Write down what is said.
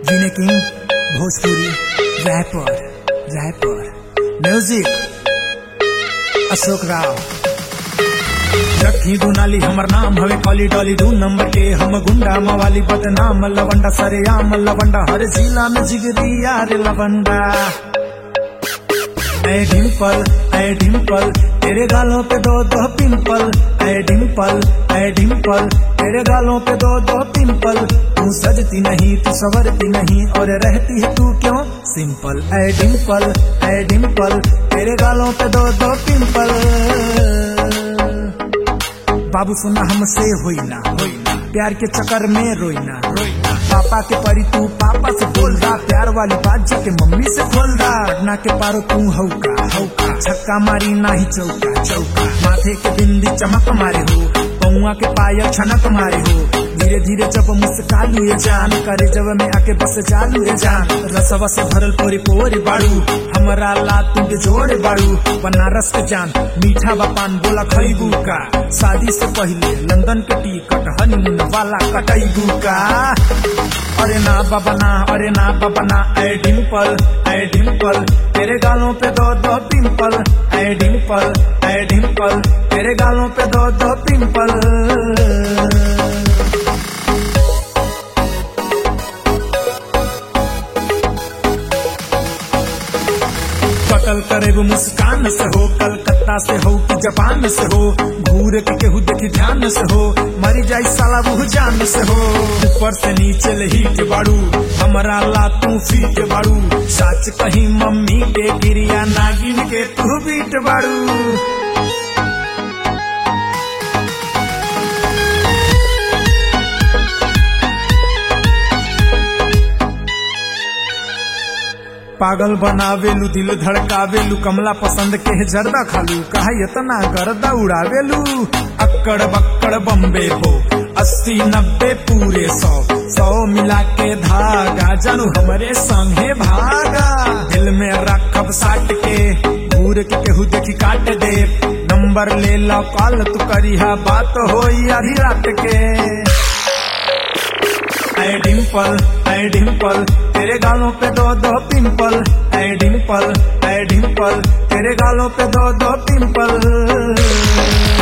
जीने king Bhojpuri rapper rapper music Ashok Rao रखी दुनाली हमर नाम हवे कॉली डॉली दू नंबर के हम गुंडा मवाली बदनाम लवंडा सरेआम लवंडा हर जिला में जिगरी यार लवंडा ऐ डिम्पल ऐ डिम्पल तेरे गालों पे दो दो पिंपल ऐ डिम्पल ऐ डिम्पल तेरे गालों पे दो दो पिंपल तू सजती नहीं तू संवरती नहीं और रहती है तू क्यों सिंपल ऐ डिम्पल ऐ डिम्पल तेरे गालों पे दो दो पिंपल बाबू सुना हमसे होई ना होई ना प्यार के चक्कर में रोई ना रोई ना पापा के परी तू पापा से बोल रहा प्यार वाली बात जाके मम्मी से खोल रहा ना के पारो तू हौका हौका छक्का मारी ना ही चौका चौका माथे के बिंदी चमक मारे हो पौआ के पायल छनक मारे हो धीरे धीरे जब मुस्कालू ये जान करे जब में आके बस चालू ये जान रसवा से भरल पोरी पोरी बाड़ू हमरा ला तुम के जोड़े बाड़ू बनारस के जान मीठा बापान बोला खरीबू का शादी से पहले लंदन के टिकट हनीमून वाला कटैबू का अरे ना बाबा ना अरे ना बाबा ना ऐ डिम्पल ऐ डिम्पल तेरे गालों पे दो दो पिंपल ऐ डिम्पल ऐ डिम्पल तेरे गालों पे दो दो पिंपल कतल करे वो मुस्कान से हो कलकत्ता से हो कि जापान से हो घूर के केहू देखी ध्यान से हो मरी जाई साला वो जान से हो ऊपर से नीचे लही के बाड़ू हमारा ला तू फी के बाड़ू सच कहीं मम्मी के गिरिया नागिन के तू बीट बाड़ू पागल बनावेलू दिल धड़कावेलू कमला पसंद के है जर्दा खालू कहा इतना गर्दा उड़ावेलू अक्कड़ बक्कड़ बम्बे हो अस्सी नब्बे पूरे सौ सौ मिला के धागा जानू हमरे संगे भागा दिल में रखब साट के घूर के केहू देखी काट दे नंबर ले लो कॉल तू करिहा बात होई आधी रात के ऐ डिम्पल ऐ डिम्पल तेरे गालों पे दो दो पिंपल ऐ डिम्पल ऐ डिम्पल तेरे गालों पे दो दो पिंपल